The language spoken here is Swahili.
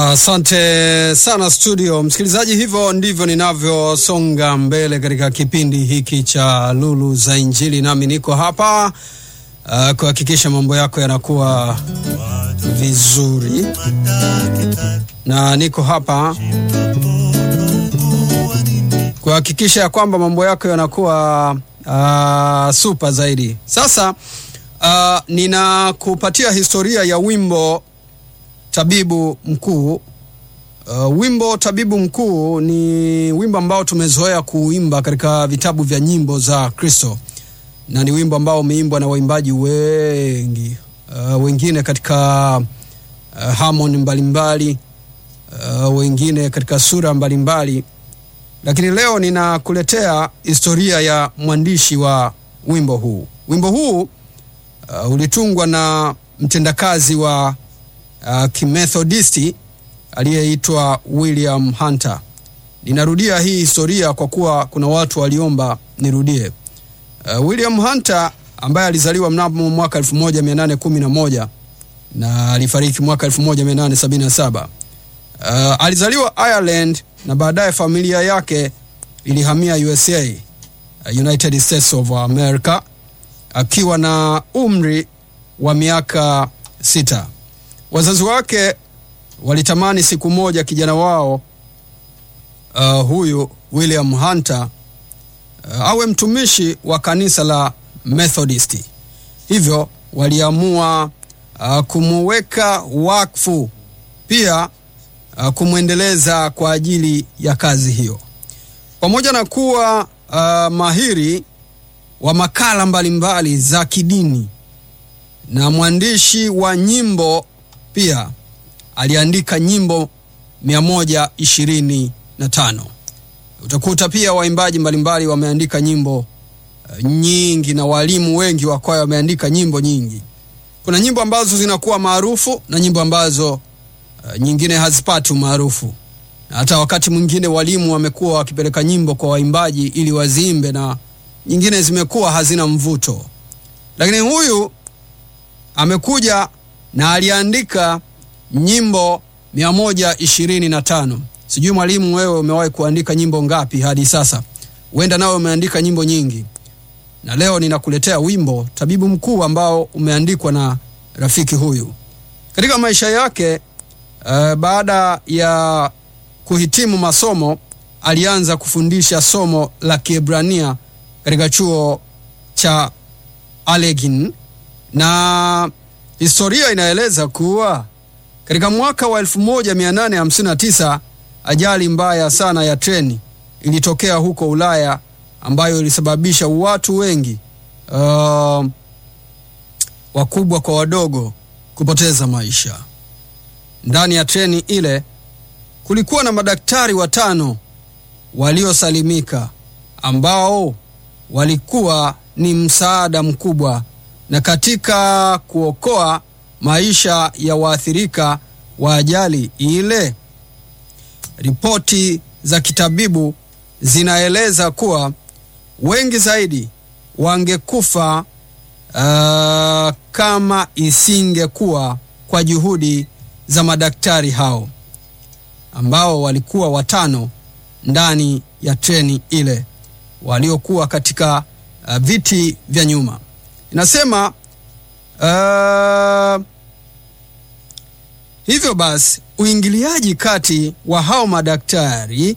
Asante uh, sana studio msikilizaji, hivyo ndivyo ninavyosonga mbele katika kipindi hiki cha Lulu za Injili, nami niko hapa uh, kuhakikisha mambo yako yanakuwa vizuri, na niko hapa kuhakikisha ya kwamba mambo yako yanakuwa uh, super zaidi. Sasa uh, ninakupatia historia ya wimbo Tabibu Mkuu. Uh, wimbo Tabibu Mkuu ni wimbo ambao tumezoea kuimba katika vitabu vya nyimbo za Kristo, na ni wimbo ambao umeimbwa na waimbaji wengi uh, wengine katika uh, harmony mbalimbali uh, wengine katika sura mbalimbali, lakini leo ninakuletea historia ya mwandishi wa wimbo huu. Wimbo huu uh, ulitungwa na mtendakazi wa uh, kimethodisti aliyeitwa William Hunter. Ninarudia hii historia kwa kuwa kuna watu waliomba nirudie. Uh, William Hunter ambaye alizaliwa mnamo mwaka 1811 na alifariki mwaka 1877. Uh, alizaliwa Ireland na baadaye familia yake ilihamia USA, uh, United States of America akiwa na umri wa miaka sita. Wazazi wake walitamani siku moja kijana wao uh, huyu William Hunter uh, awe mtumishi wa kanisa la Methodisti. Hivyo waliamua uh, kumuweka wakfu, pia uh, kumwendeleza kwa ajili ya kazi hiyo. Pamoja na kuwa uh, mahiri wa makala mbalimbali mbali za kidini na mwandishi wa nyimbo pia aliandika nyimbo 125. Utakuta pia waimbaji mbalimbali wameandika nyimbo uh, nyingi na walimu wengi wa kwaya wameandika nyimbo nyingi. Kuna nyimbo ambazo zinakuwa maarufu na nyimbo ambazo uh, nyingine hazipati umaarufu, na hata wakati mwingine walimu wamekuwa wakipeleka nyimbo kwa waimbaji ili waziimbe, na nyingine zimekuwa hazina mvuto, lakini huyu amekuja na aliandika nyimbo 125. Sijui mwalimu, wewe umewahi kuandika nyimbo ngapi hadi sasa? Huenda nawe umeandika nyimbo nyingi, na leo ninakuletea wimbo Tabibu Mkuu ambao umeandikwa na rafiki huyu. Katika maisha yake uh, baada ya kuhitimu masomo alianza kufundisha somo la Kiebrania katika chuo cha Allegheny na historia inaeleza kuwa katika mwaka wa 1859 ajali mbaya sana ya treni ilitokea huko Ulaya ambayo ilisababisha watu wengi uh, wakubwa kwa wadogo kupoteza maisha. Ndani ya treni ile kulikuwa na madaktari watano waliosalimika ambao walikuwa ni msaada mkubwa na katika kuokoa maisha ya waathirika wa ajali ile. Ripoti za kitabibu zinaeleza kuwa wengi zaidi wangekufa uh, kama isingekuwa kwa juhudi za madaktari hao ambao walikuwa watano ndani ya treni ile waliokuwa katika uh, viti vya nyuma. Inasema uh, hivyo basi uingiliaji kati wa hao madaktari